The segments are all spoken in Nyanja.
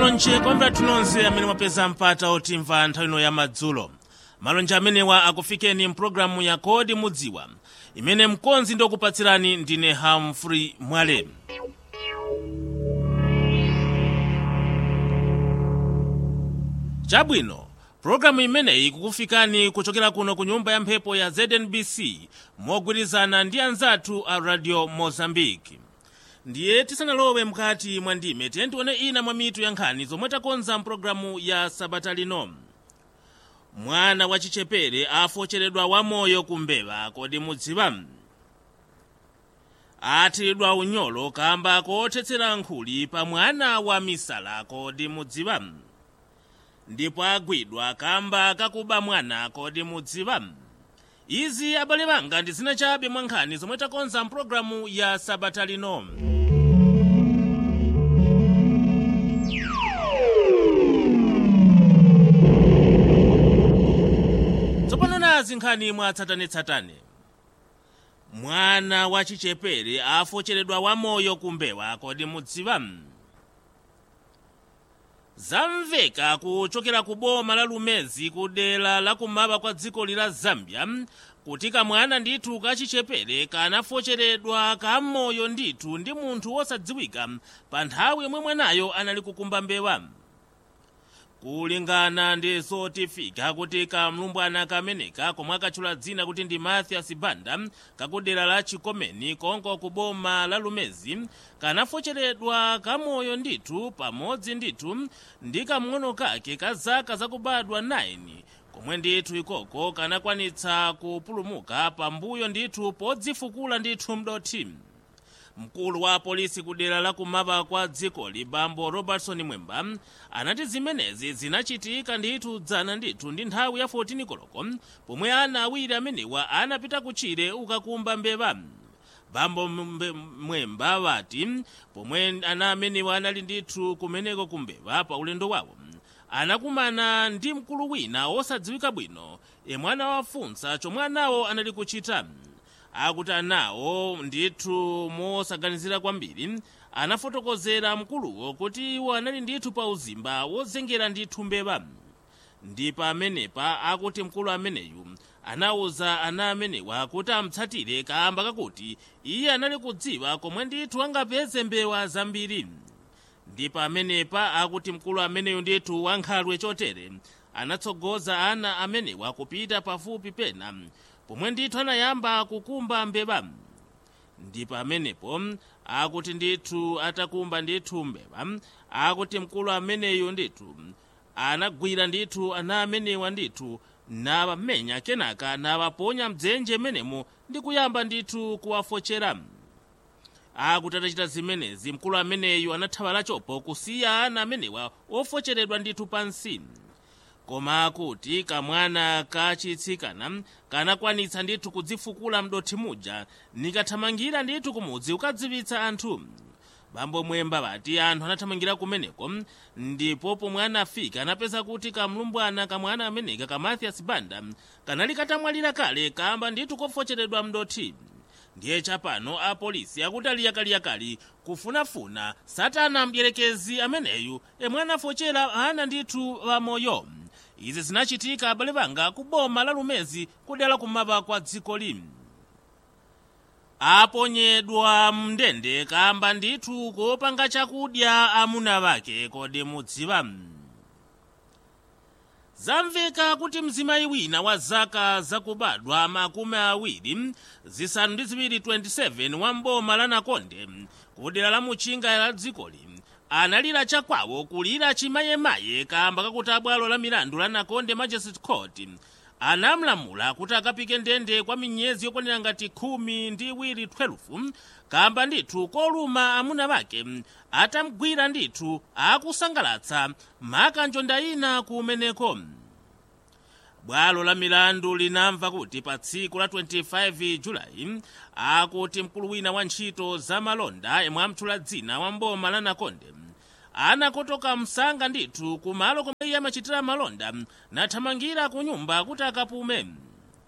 malonje kwambiri athu nonse amene mwapeza mpata otimva nthawi ino ya madzulo malonje amenewa akufikeni mpulogalamu ya kodi mudziwa imene mkonzi ndikupatsirani ndine hamfrey mwale chabwino pulogalamu imeneyi kukufikani kuchokera kuno ku nyumba ya mphepo ya znbc mogwirizana ndi anzathu a radio mozambique ndiye tisanalowe mkati mwa ndime tiye tione ina mwa mitu ya nkhani zomwe takonza mpulogalamu ya sabata lino mwana wachichepere afocheredwa wamoyo kumbewa kodi mudziwa athiridwa unyolo kamba kothetsera nkhuli pa mwana wa misala kodi mudziwa ndipo agwidwa kamba kakuba mwana kodi mudziwa izi abale banga ndi zina chabe mwa nkhani zomwe takonza mpulogalamu ya sabata lino tsopano nazi nkhani mwatsatanetsatane mwana wachichepere afocheredwa wamoyo kumbewa kodi mudziwa zamveka kuchokera ku boma la lumezi ku dera la kumaba kwa dziko lila zambia kuti kamwana ndithu kachichepere kanafocheredwa kamoyo ndithu ndi munthu wosadziwika pa nthawi yomwe mwanayo anali kukumba mbewa kulingana ndi zotifika kuti kamlumbwana kameneka komwe akatchula dzina kuti ndi mathias banda kakudera la chikomeni konko ku boma la lumezi kanafocheredwa kamoyo ndithu pamodzi ndithu ndi kamng'ono kake ka zaka zakubadwa 9 komwe ndithu ikoko kanakwanitsa kupulumuka pambuyo ndithu podzifukula ndithu mdoti mkulu wa polisi kudera la kumaba kwa dzikoli bambo robertson mwemba anati zimenezi zinachitika ndithu dzana ndithu ndi nthawi ya 14 koloko pomwe ana awiri amenewa anapita kutchire ukakumba mbewa bambo mwemba wati pomwe ana amenewa anali ndithu kumeneko kumbewa pa ulendo wawo anakumana ndi mkulu wina wosadziwika bwino yemwe anawafunsa chomwe anawo anali kuchita akuti anawo ndithu mosaganizira kwambiri anafotokozera mkuluwo kuti iwo anali ndithu pa uzimba wozengera ndithu mbewa ndi pamenepa akuti mkulu ameneyu anawuza ana amenewa kuti amtsatire kamba kakuti iye anali kudziwa komwe ndithu angapeze mbewa zambiri ndi pamenepa akuti mkulu ameneyu ndithu wankhalwe chotere anatsogoza ana amenewa kupita pafupi pena pomwe ndithu anayamba kukumba mbewa ndi pamenepo akuti ndithu atakumba ndithu mbewa akuti mkulu ameneyu ndithu anagwira ndithu ana amenewa ndithu nawamenya kenaka nawaponya mdzenje menemo ndi kuyamba ndithu kuwafochera akuti atachita zimenezi mkulu ameneyu anathawa lachopo kusiya ana amenewa ofocheredwa ndithu pansi koma akuti kamwana kachitsikana kanakwanitsa ndithu kudzifukula mdoti muja nikathamangira ndithu kumudzi ukadziwitsa anthu bambo mwemba bati anthu anathamangira kumeneko ndipo pomwe anafika anapeza kuti kamlumbwana kamwana ameneka ka mathias banda kanali katamwalira kale kamba ndithu kofocheredwa mdoti ndiye chapano apolisi akuti aliyakaliyakali kufunafuna satana mdierekezi ameneyu yemwe anafochera ana ndithu wamoyo izi zinachitika abale banga ku boma la lumezi kudera kumaba kwa dziko lino aponyedwa mndende kamba ndithu kopanga chakudya amuna wake kodi mudziwa zamveka kuti mzimayi wina wa zaka zakubadwa makumi awiri zisanu ndi ziwiri 27 wa mboma la nakonde kudera la muchinga la dzikoli analira chakwawo kulira chimayemaye kamba kakuti abwalo la milandu la nakonde magistrate court anamlamula kuti akapike ndende kwa miyezi yokwanira ngati khumi ndi iwiri 12 kamba ndithu koluma amuna wake atamgwira ndithu akusangalatsa makanjonda ina kumeneko bwalo la milandu linamva kuti pa tsiku la 25 julayi akuti mkulu wina wa ntchito za malonda yemwe amtchula dzina wa mboma la nakonde anakotoka msanga ndithu kumalo komwe iye amachitira malonda nathamangira ku nyumba kuti akapume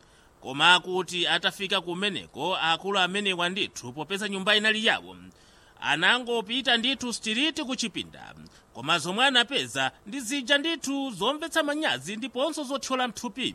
koma akuti atafika kumeneko akulu amenewa ndithu popeza nyumba inali yawo anangopita ndithu sitiriti ku chipinda koma zomwe anapeza ndi zija ndithu zomvetsa manyazi ndiponso zothyola mthupi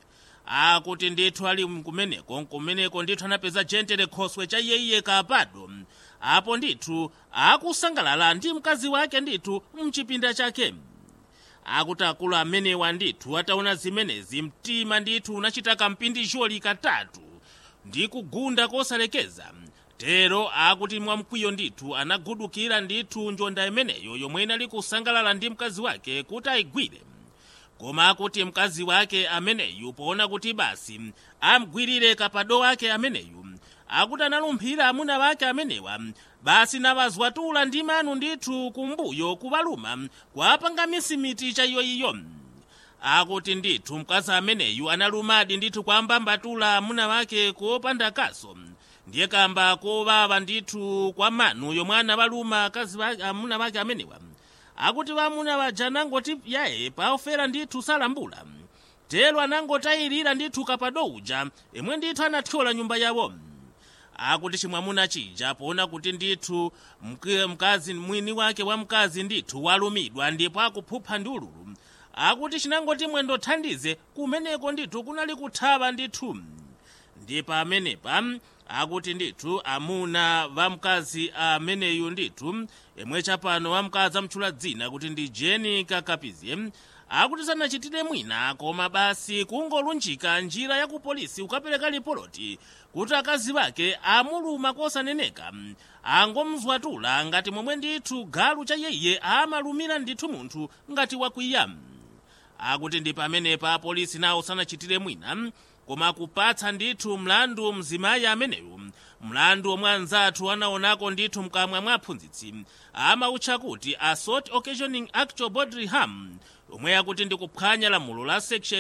akuti ndithu ali kumeneko kumeneko ndithu anapeza jentere khoswe cha iyeyiye kapado apo ndithu akusangalala ndi mkazi wake ndithu mchipinda chake akuti akulu amenewa ndithu ataona zimenezi mtima ndithu unachita kampindisholi katatu ndi kugunda kosalekeza tero akuti mwamkwiyo ndithu anagudukira ndithu njonda imeneyo yomwe inali kusangalala ndi mkazi wake kuti ayigwire koma akuti mkazi wake ameneyu poona kuti basi amgwirire kapado wake ameneyu akuti analumphira amuna wake amenewa basi nawazwatula ndi manu ndithu kumbuyo kuvaluma kwapanga misimiti cha iyoiyo akuti ndithu mkazi ameneyu analumadi ndithu kwambambatula amuna wake kopanda kaso ndiye kamba kovava ndithu kwa manu yomwe anavaluma akazi amuna wake amenewa akuti vamuna vaja anangoti yaye paofera ndithu salambula tero anangotayirira ndithu kapado uja imwe ndithu anathyola nyumba yawo akuti chimwamuna chija poona kuti ndithu mkazi mwini wake wa mkazi ndithu walumidwa ndipo akuphupha ndi ululu akuti chinangoti mwendothandize kumeneko ndithu kunali kuthava ndithu ndi pamenepa akuti ndithu amuna va mkazi ameneyu ndithu imwe chapano wamkazi amtchula dzina kuti ndi jeni kakapizie akuti sanachitire mwina koma basi kungolunjika njira ya kupolisi ukapereka lipoloti kuti akazi vake amuluma kosaneneka angomzwatula ngati momwe ndithu galu cha yeye amalumira ndithu munthu ngati wakwiya akuti ndi pamenepa apolisi nawo sanachitire mwina koma kupatsa ndithu mlandu mzimayi ameneyu mlandu omwe anzathu anaonako ndithu mkamwa mwa aphunzitsi amautcha kuti assault occasioning actual bodily harm omwe akuti ndi kuphwanya lamulo la section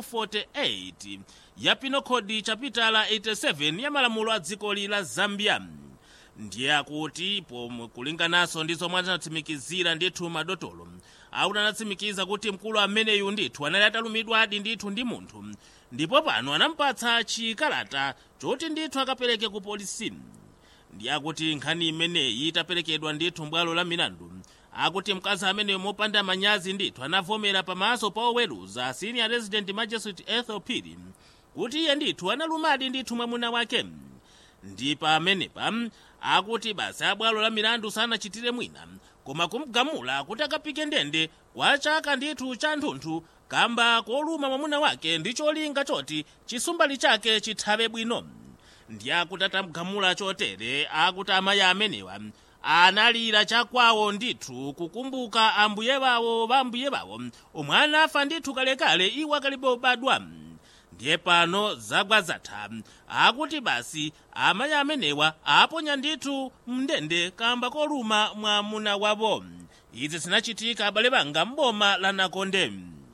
248 ya penal code chapitala 87 ya malamulo a dzikoli la zambia ndiye akuti pomwe kulingananso ndi zomwe anatsimikizira ndithu madotolo akuti anatsimikiza kuti mkulu ameneyu ndithu anali atalumidwadi ndithu ndi munthu ndipo pano anampatsa chikalata choti ndithu akapereke ku polisi ndi akuti nkhani imeneyi itaperekedwa ndithu mbwalo la milandu akuti mkazi ameneyo mopanda manyazi ndithu anavomera pamaso pa oweruza senior resident magistrate ethel piri kuti iye ndithu analumadi ndithu mwamuna wake ndi pamenepa akuti basi abwalo la milandu sanachitire mwina koma kumgamula kuti akapike ndende kwa chaka ndithu cha nthunthu kamba koluma mwamuna wake ndi cholinga choti chisumbali chake chithave bwino ndi akuti atamgamula chotere akuti amayi amenewa analira chakwawo ndithu kukumbuka ambuye wawo va ambuye wawo omwe anafa ndithu kalekale iwo akalibe obadwa ndiye pano zagwa zatha akuti basi amayi amenewa aponya ndithu mndende kamba koluma mwamuna wawo izi zinachitika abale banga m'boma la nakonde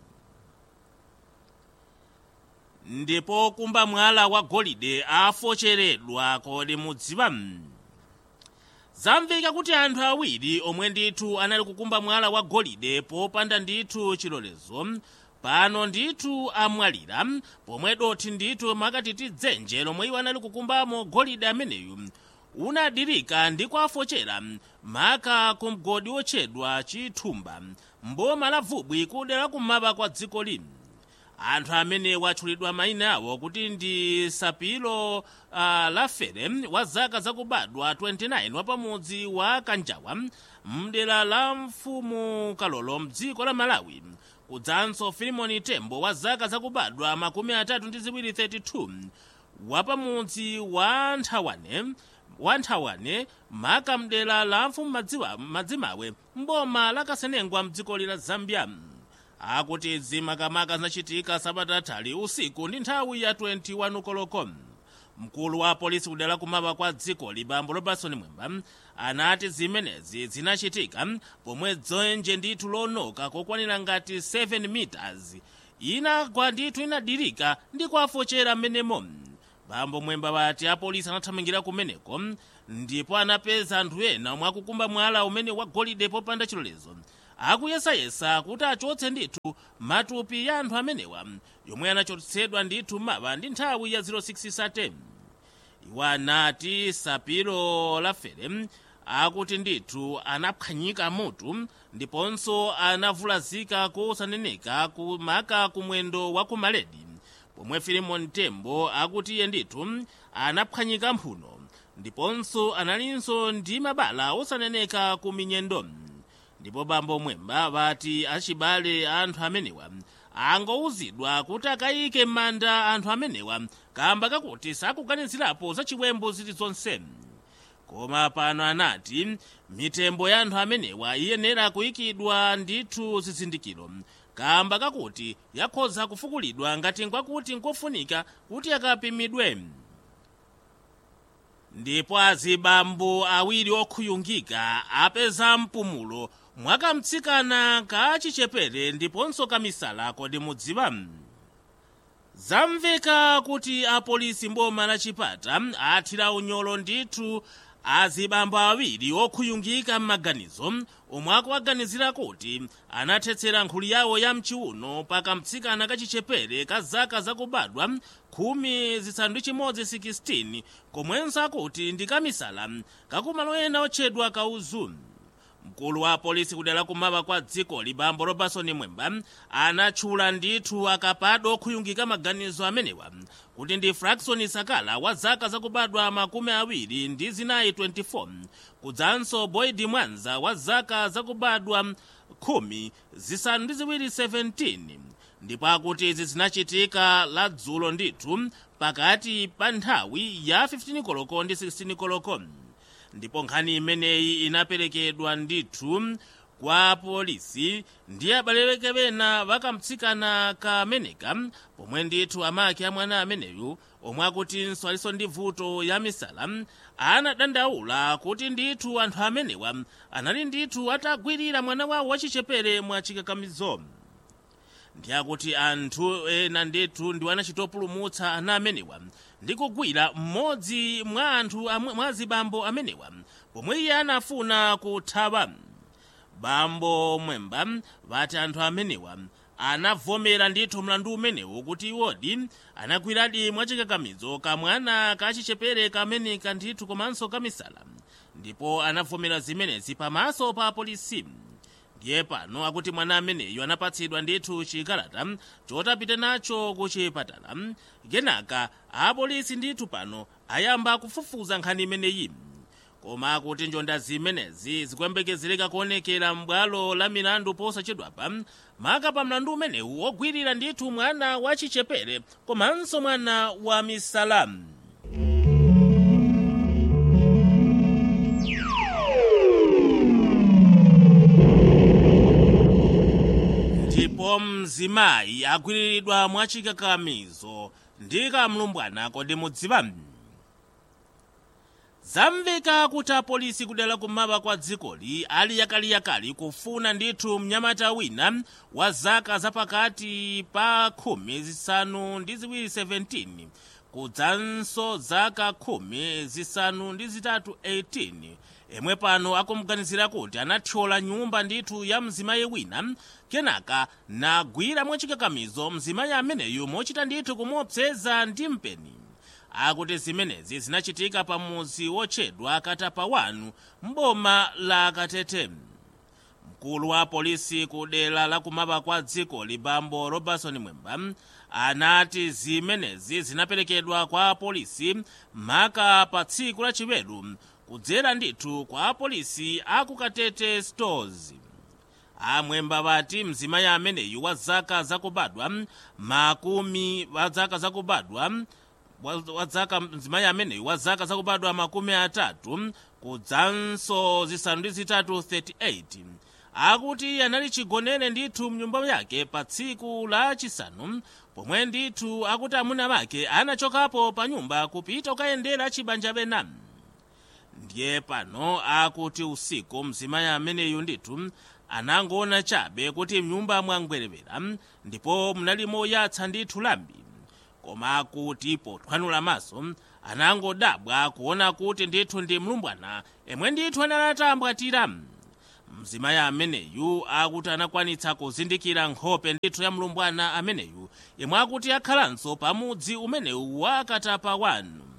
ndipo kumba mwala wa golide afocheredwa kodi mudziwa zamveka kuti anthu awiri omwe ndithu anali kukumba mwala wa golide popanda ndithu chilolezo pano ndithu amwalira pomwe dothi ndithu makatiti dzenje lomwe iwo anali kukumbamo golide ameneyu unadirika ndi kwafochera maka ku mgodi wotchedwa chithumba mboma la vubwi kudera kumapa kwa dziko lino anthu amene watchulidwa mayina awo kuti ndi sapilo uh, lafere wa zaka zakubadwa 29 wa pamudzi wa kanjawa mdera la mfumu kalolo mdziko la malawi kudzanso filimoni tembo wa zaka zakubadwa makumi atatu ndi ziwiri 32 wa pamudzi wa nthawane wa nthawane maka mdera la mfumu madziwa madzimawe mboma la kasenengwa mdziko la zambia akuti izi makamaka zinachitika sabatatali usiku ndi nthawi ya 21 koloko mkulu wa polisi kudera kumapa kwa dziko libambo robertson mwemba anati zimenezi zinachitika pomwe dzenje ndithu lonoka kokwanira ngati 7 meters inagwa ndithu inadirika ndi kwafochera mmenemo bambo mwemba wati apolisi anathamangira kumeneko ndipo anapeza anthu ena omwe akukumba mwala umene wagolide popanda chilolezo akuyesayesa kuti achotse ndithu matupi ya anthu amenewa yomwe anachotsedwa ndithu mawa ndi nthawi ya 06 sate iwo anati sapiro lafere akuti ndithu anaphwanyika mutu ndiponso anavulazika kosaneneka kumaka kumwendo wa kumaledi pomwe filimon tembo akuti iye ndithu anaphwanyika mphuno ndiponso analinso ndi mabala osaneneka ku minyendo ndipo bambo mwemba vati achibale anthu amenewa angowuzidwa kuti akayike m'manda anthu amenewa kamba kakuti sakuganizirapo za chiwembu zilizonse koma pano anati mitembo ya anthu amenewa iyenera kuyikidwa ndithu zizindikiro kamba kakuti yakhoza kufukulidwa ngati nkwakuti nkofunika kuti akapimidwe ndipo azibambo awiri okhuyungika apeza mpumulo mwakamtsikana ka chichepere ndiponso kamisala kodi mudziwa zamveka kuti apolisi mboma la chipata athira unyolo ndithu azibambo awiri okhuyungika m'maganizo omwe akuwaganizira kuti anathetsera nkhuli yawo ya mchiuno pakamtsikana kachichepere ka zaka zakubadwa khumi zisanu ndi chimodzi 16 komwenso akuti ndi kamisala kakumalo ena otchedwa kauzu mkulu wa polisi kudera kummawa kwa dziko libambo robertson mwemba anatchula ndithu akapado okhuyungika maganizo amenewa kuti ndi fraxon sakala wa zaka zakubadwa makumi awiri ndi zinayi 24 kudzanso boyd mwanza wa zaka zakubadwa khumi zisanu ndi ziwiri 17 ndipo akuti izi zinachitika la dzulo ndithu pakati pa nthawi ya 15 koloko ndi 16 koloko ndipo nkhani imeneyi inaperekedwa ndithu kwa polisi ndi abaleweke bena bakamtsikana kameneka pomwe ndithu amake a mwana ameneyu omwe akutinso alinso ndi vuto ya misala anadandaula kuti ndithu anthu amenewa anali ndithu atagwirira mwana wawo wachichepere mwa chikakamizo ndi akuti anthu ena ndithu ndiwo anachitopulumutsa ana amenewa ndi kugwira mmodzi mwa anthu mwa zibambo amenewa pomwe iye anafuna kuthawa bambo mwemba vati anthu amenewa anavomera ndithu mlandu umenewu kuti iwodi anagwiradi mwachikakamizo kamwana kachichepere kameneka ndithu komanso kamisala ndipo anavomera zimenezi pamaso pa polisi ndiye pano akuti mwana ameneyu anapatsidwa ndithu chikalata chotapita nacho ku chipatala kenaka apolisi ndithu pano ayamba kufufuza nkhani imeneyi koma akuti njonda zimenezi zikuyembekezereka kuonekera m'bwalo la milandu posachedwapa maka pa mlandu umenewu wogwirira ndithu mwana wa chichepere komanso mwana wa misala ndipo mzimayi agwiriridwa mwachikakamizo ndi kamlumbwana kodi mudziwa zamveka kuti apolisi kudera kummawa kwa dzikoli ali yakaliyakali kufuna ndithu mnyamata wina wa zaka zapakati pa khumi zisanu ndi ziwiri 17 kudzanso zaka khumi zisanu ndi zitatu 18 emwe pano akumuganizira kuti anathyola nyumba ndithu ya mzimayi wina kenaka nagwira mwachikakamizo mzimayi ameneyu mochita ndithu kumuopseza ndi mpeni akuti zimenezi zinachitika pa muzi wotchedwa katapa wanu mboma la katete mkulu wa polisi ku dera la kummawa kwa dziko libambo robertson mwemba anati zimenezi zinaperekedwa kwa polisi maka pa tsiku lachiweru kudzera ndithu kwa polisi aku katete stores amwemba vati mzimayi ameneyu wa zaka zakubadwa makumi wa zaka zakubadwa wa zaka mzimayi ameneyu wa zaka zakubadwa makumi atatu kudzanso zisanu ndi zitatu 38 akuti anali chigonere ndithu mnyumba yake pa tsiku la chisanu pomwe ndithu akuti amuna wake anachokapo pa nyumba kupita kukayendera chibanja bena ndiye pano akuti usiku mzimayi ameneyu ndithu anangoona chabe kuti mnyumba mwangwerevera ndipo munali moyatsa ndithu lambi koma akuti pothwanula maso anangodabwa kuona kuti ndithu ndi mlumbwana emwe ndithu analatambwatira mzimayi ameneyu akuti anakwanitsa kuzindikira nkhope ndithu ya mlumbwana ameneyu yemwe akuti akhalanso pamudzi umenewu wa katapa wanu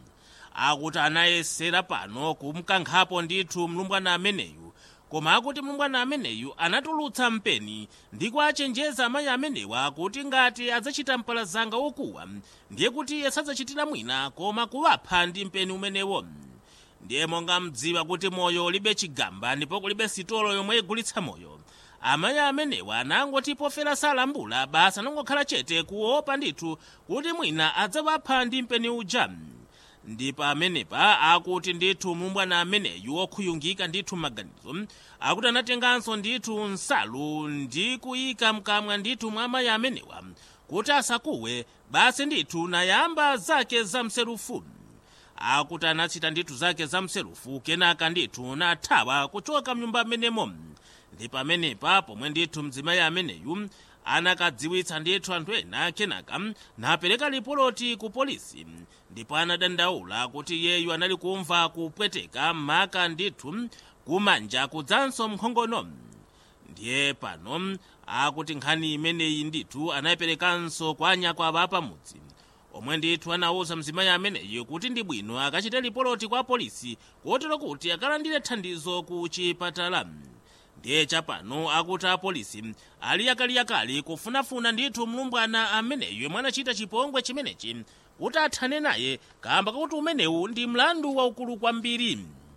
akuti anayesera pano kumkankhapo ndithu mlumbwana ameneyu koma akuti mlumbwana ameneyu anatulutsa mpeni ndi kuachenjeza amayi amenewa kuti ngati adzachita mpalazanga wokuwa ndiye kuti sadzachitira mwina koma kuwapha ndi mpeni umenewo ndiye monga mdziwa kuti moyo ulibe chigamba ndipo kulibe sitolo yomwe igulitsa moyo amayi amenewa anangoti pofera salambula basi anangokhala chete kuopa ndithu kuti mwina adzawapha ndi mpeni uja ndi pamenepa akuti ndithu mlumbwana ameneyu okhuyungika ndithu maganizo akuti anatenganso ndithu nsalu ndi kuyika mkamwa ndithu mwa amayi amenewa kuti asakuwe basi ndithu nayamba zake zamserufu akuti anachita ndithu zake zamserufu kenaka ndithu nathawa kuchoka mnyumba amenemo ndi pamenepa pomwe ndithu mdzimayi ameneyu anakadziwitsa ndithu anthu ena kenaka napereka lipoloti ku polisi ndipo anadandaula kuti iyeyu anali kumva kupweteka maka ndithu kumanja kudzanso mkhongono ndiye pano akuti nkhani imeneyi ndithu anayiperekanso kwa anyakwawa pamudzi omwe ndithu anawuza mzimayi ameneyi kuti ndi bwino akachite lipoloti kwa polisi kotero kuti akalandire thandizo ku chipatala ndiye chapano akuti apolisi ali yakaliyakali kufunafuna ndithu mlumbwana ameneyu yemwe anachita chipongwe chimenechi kuti athane naye kamba kakuti umenewu ndi mlandu waukulu kwambiri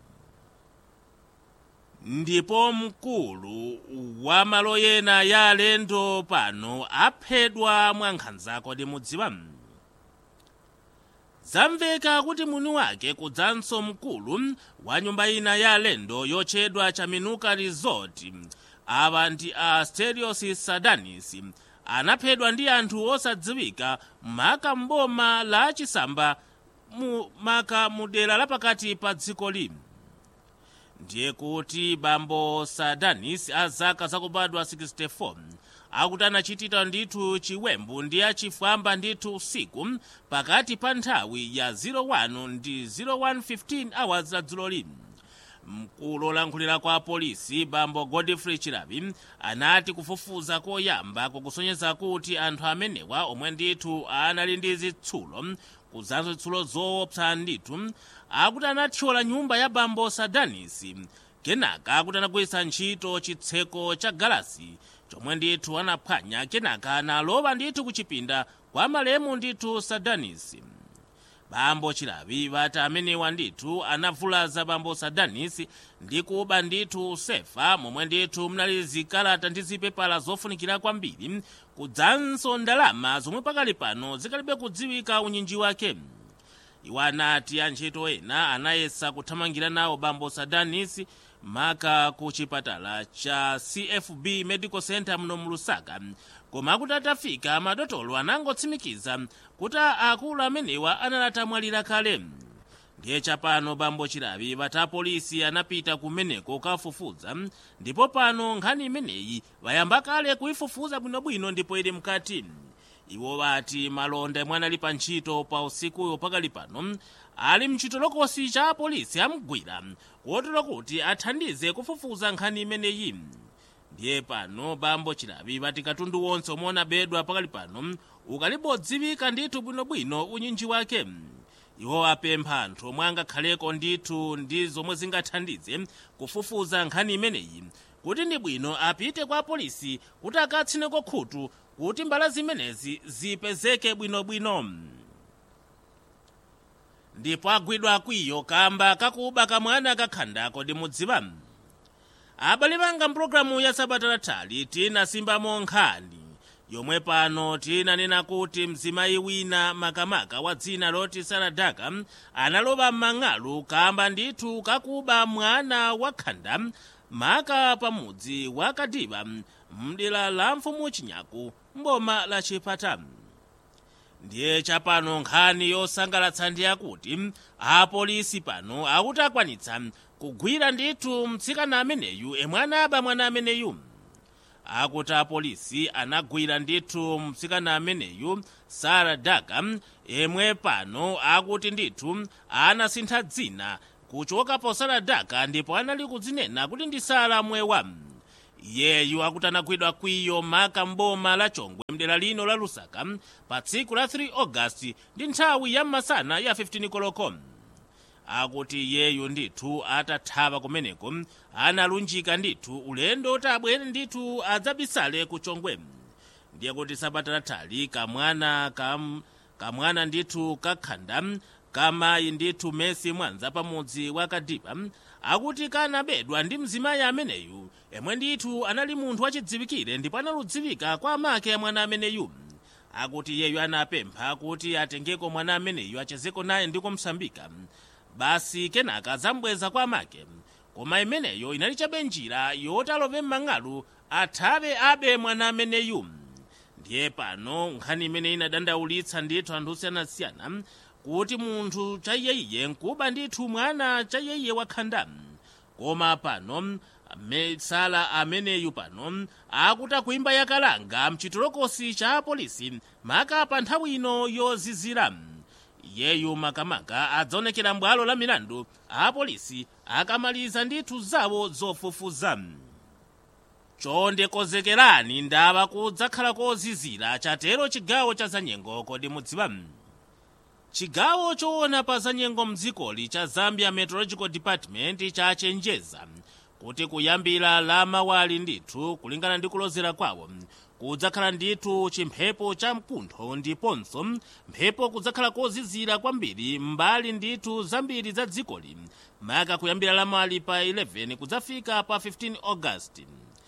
ndipo mkulu wa malo ena ya alendo pano aphedwa mwa nkhanza kodi mudziwa zamveka kuti mwini wake kudzanso mkulu wa nyumba ina ya alendo yotchedwa chaminuka resort awa ndi a sterios sadanis anaphedwa ndi anthu osadziwika maka mboma la chisamba mu maka mu dera lapakati pa dziko lino ndiye kuti bambo sadanis a zaka zakubadwa 64 akuti anachitira ndithu chiwembu ndi achifwamba ndithu usiku pakati pa nthawi ya 01 ndi 0115 hours la dzulo lino mkulu olankhulira kwa polisi bambo godfrey chilavi anati kufufuza koyamba kukusonyeza kuti anthu amenewa omwe ndithu anali ndi zitsulo kudzanso zitsulo zoopsa ndithu akuti anathyola nyumba ya bambo sadanis kenaka akuti anagwiritsa ntchito chitseko cha galasi chomwe ndithu anaphwanya kenaka analowa ndithu kuchipinda kwa malemu ndithu sadanis bambo chilavi vati amenewa ndithu anavulaza bambo sadanis ndi kuba ndithu sefa momwe ndithu munali zikalata ndi zipepala zofunikira kwambiri kudzanso ndalama zomwe pakali pano zikalibe kudziwika unyinji wake iwo anati antchito ena anayesa kuthamangira nawo bambo sadanis maka ku chipatala cha cfb medical center muno mu lusaka koma akuti atafika madotolo anangotsimikiza kuti akulu amenewa anali atamwalira kale ndiye chapano bambo chilavi vati apolisi anapita kumeneko kafufuza ndipo pano nkhani imeneyi vayamba kale kuifufuza bwinobwino ndipo ili mkati iwo vati malonda yemwe anali pa ntchito pa usikuyo pakali pano ali mchitolokosi cha apolisi amgwira kotero kuti athandize kufufuza nkhani imeneyi ndiye pano bambo chilavi vati katundu wonse omwe unabedwa pakali pano ukalibodziwika ndithu bwinobwino unyinji wake iwo apempha anthu omwe angakhaleko ndithu ndi zomwe zingathandize kufufuza nkhani imeneyi kuti ndi bwino apite kwa apolisi kuti akatsineko khutu kuti mbala zimenezi zipezeke bwinobwino ndipo agwidwa kwiyo kamba kakuba kamwana kakhanda kodi mudziwa abale banga mpulogalamu ya sabata latali tinasimbamo nkhani yomwe pano tinanena kuti mzimayi wina makamaka wa dzina loti saradaka analoba m'mang'alu kamba ndithu kakuba mwana wakhanda maka pamudzi wa kadiba mdera la mfumu chinyaku mboma la chipata ndiye chapano nkhani yosangalatsa ndi yakuti apolisi pano akuti akwanitsa kugwira ndithu mtsikana ameneyu emwe anaba mwana ameneyu akuti apolisi anagwira ndithu mtsikana ameneyu sara daka emwe pano akuti ndithu anasintha dzina kuchoka po sara daka ndipo anali kudzinena kuti ndi sara mwewa iyeyu akuti anagwidwa kwiyo maka mboma la chongwe mdera lino la lusaka pa tsiku la 3 ogasiti ndi nthawi ya masana ya 15 koloko akuti iyeyu ndithu atathawa kumeneko analunjika ndithu ulendo kuti abwere ndithu adzabisale ku chongwe ndiye kuti sabata lathali kamwana kam, kamwana ndithu kakhanda kamayi ndithu mesi mwanza pamudzi wa kadipa akuti kanabedwa ndi mzimayi ameneyu yemwe ndithu anali munthu wachidziwikire ndipo analudziwika kwa amake a mwana ameneyu akuti iyeyu anapempha kuti atengeko mwana ameneyu achezeko naye ndi kumsambika basi kenaka zambweza kwa amake koma imeneyo inali chabe njira yoti alove m'mang'alu athawe abe mwana ameneyu ndiye pano nkhani imene inadandaulitsa ndithu anthu osiyanasiyana kuti munthu chaiyeyiye nkuba ndithu mwana chaiyeyiye wakhanda koma pano mesala ameneyu pano akuti akuimba yakalanga mchitolokosi cha polisi maka pa nthawi ino yozizira iyeyu makamaka adzaonekera mbwalo la milandu a polisi akamaliza ndithu zawo zofufuza chonde kozekerani ndava kudzakhala kozizira chatero chigawo cha zanyengo kodi mudziwa chigawo choona pa zanyengo mdzikoli cha zambia meteorological department chachenjeza kuti kuyambira la mawali ndithu kulingana ndi kulozera kwawo kudzakhala ndithu chimphepo cha mkuntho ndiponso mphepo kudzakhala kozizira kwambiri mbali ndithu zambiri za dzikoli maka kuyambira la mawali pa 11 kudzafika pa 15 august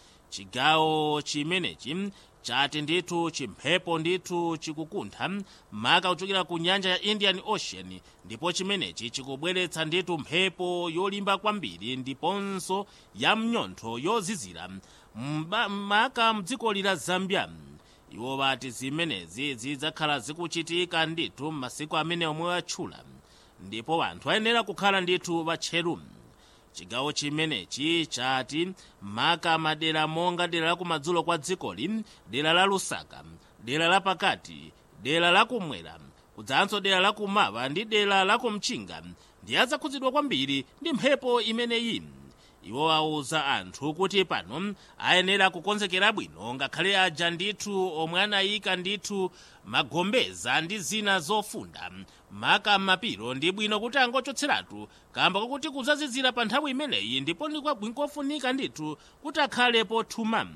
chigawo chimenechi chati ndithu chimphepo ndithu chikukuntha maka kuchokera ku nyanja ya indian ocean ndipo chimenechi chikubweretsa ndithu mphepo yolimba kwambiri ndiponso ya mnyontho yozizira maka mdzikoli la zambia iwo bati zimenezi zidzakhala zikuchitika ndithu m'masiku amene omwe atchula ndipo anthu ayenera kukhala ndithu batcheru chigawo chimenechi chati maka madera monga dera la kumadzulo kwa dzikoli dera la lusaka dera la pakati dera la kumwera kudzanso dera la kumawa ndi dera la kumchinga ndi adzakhudzidwa kwambiri ndi mphepo imeneyi iwo auza anthu kuti pano ayenera kukonzekera bwino ngakhale aja ndithu omwe anayika ndithu magombeza ndi zina zofunda maka mapiro ndi bwino kuti angochotseratu kamba kakuti kudzazizira pa nthawi imeneyi ndipo ndikofunika ndithu kuti akhale pothuma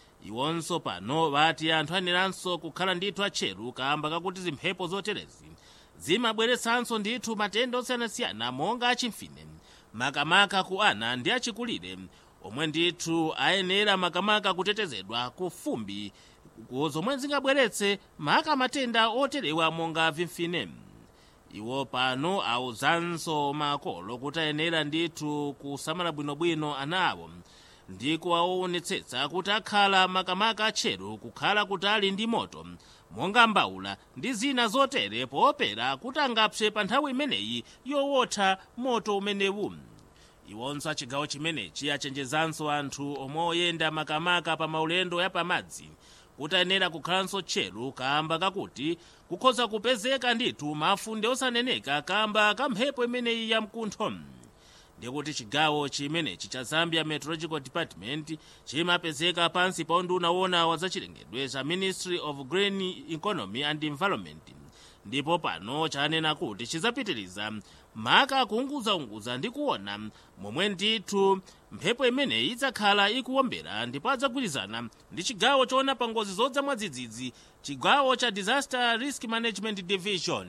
iwonso pano vati anthu ayeneranso kukhala ndithu atcheru kamba kakuti zimphepo zoterezi zimabweretsanso ndithu matenda osiyanasiyana monga achimfine makamaka ku ana ndi achikulire omwe ndithu ayenera makamaka kutetezedwa ku fumbi zomwe zingabweretse maka matenda oterewa monga vimfine iwo pano auzanso makolo kuti ayenera ndithu kusamala bwinobwino ana awo ndi kuwaonetsetsa kuti akhala makamaka atcheru kukhala kutali ndi moto monga mbawula ndi zina zotere poopera kuti angapse pa nthawi imeneyi yowotha moto umenewu iwonso achigawo chimenechi achenjezanso anthu omwe oyenda makamaka pa maulendo ya pamadzi kuti ayenera kukhalanso tcheru kamba kakuti kukhoza kupezeka ndithu mafunde osaneneka kamba ka mphepo imeneyi ya mkuntho ndikuti chigawo chimenechi cha zambia meteorological department chimapezeka pansi pa unduna wona wa zachilengedwe cha ministry of green economy and environment ndipo pano chanena kuti chidzapitiriza maka kuunguzaunguza ndi kuona momwe ndithu mphepo imeneyi idzakhala ikuwombera ndipo adzagwirizana ndi chigawo choona pa ngozi zodza mwadzidzidzi chigawo cha disaster risk management division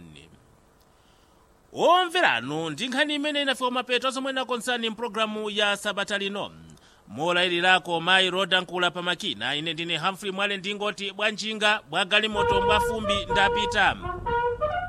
omveranu ndi nkhani imene inafika mapeto azomwe inakonzani mpulogalamu ya sabata lino molayilirako mayi rodankula pamakina ine ndine humphrey mwale ndingoti bwanjinga bwa galimoto bwa fumbi ndapita